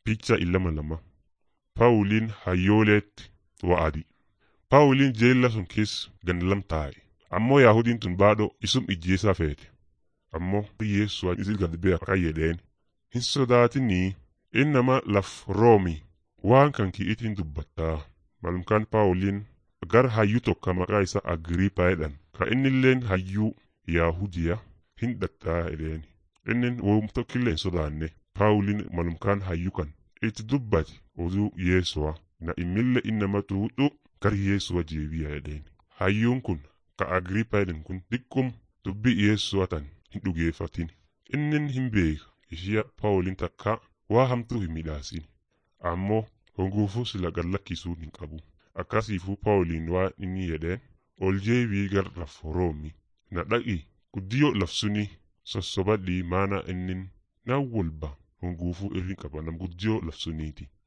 Picha illama lama. Paawuliin hayyooleetti wa'adi. Paawuliin jeella sun keessa gandalam taa'e. Ammoo Yaahudiin tun baadhoo isum ijjeesaa feete. Ammoo Yeessuwa isil gad bee akka jedheen. Hin sodaatinii innama laf roomi waan kan ki'itiin dubbattaa. Malumkaan Paawuliin gar hayyuu tokko maqaa isaa Agriipaa jedhan. Ka innilleen hayyuu Yaahudiya hin dhattaa jedheen. Inni woom tokkillee hin sodaanne. Paawuliin malumkaan hayyuu kan itti dubbate oduu Yeesuwa na immille innama tuudhu gar Yeesuwa jeebiya jedheen. Hayyuun kun ka Agriipaa jedhan kun xiqqum dubbii Yeesuwa tan hin dhugeeffatin. Innin hin beeka ishee Paawuliin takka waa hamtuu hin midhaasin. Ammoo honguufuu sila gallakkisuun hin qabu. Akkasiifuu Paawuliin waan inni jedheen ol jeebii gar laf roomi na dhaqi guddiyoo lafsuni sossobadhii maana innin nan walba honguufuu irri qaba nam guddiyoo lafsuniiti.